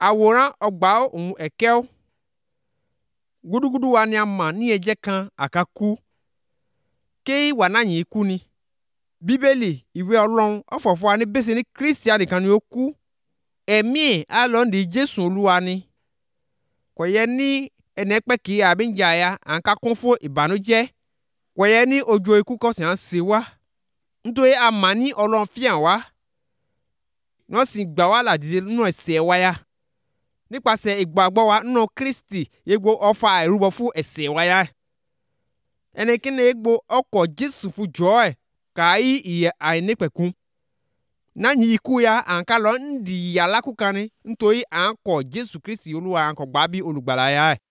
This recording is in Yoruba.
àwòrán ọgbà òun ẹ̀kẹ́ ó gúdúgúdú wa ni a mà ní ẹ̀jẹ̀ kan àkàkú kéyí wà náà yìí kú ni bíbélì ìwé ọlọ́run ọ̀fọ̀fọ̀ wa ní bẹ́sẹ̀ ní kírísítà nìkan ni ó kú ẹ̀mí ẹ̀ á lọ ní jésù olúwa ni kò yẹ ní ẹnì pẹ́ kí àbí ń jà ya à ń ká kún fún ìbànújẹ́ kò yẹ ní ojú ikú kọ̀sìn à ń ṣe wá nítorí a mà ní ọlọ́run fíhàn wá wọ́n sì gbà wá làdìde nínú ẹ̀ṣẹ̀ wa ya nípasẹ̀ ìgbàgbọ́ wa nínú kristi yegbo ọfà ìrúbọ fún ẹ̀ṣẹ̀ wa ya ẹnikẹ́ni yegbo ọkọ̀ jésù fún jọ́ ẹ̀ kàáyí ìyẹ àìnípẹ̀kun náà ikú ya à ń ká lọ ń di ìyà lákùkani nítorí à ń kọ̀ jésù kristi olúwa à ń kọ̀ gbà bí olùgbàlà ya ẹ̀.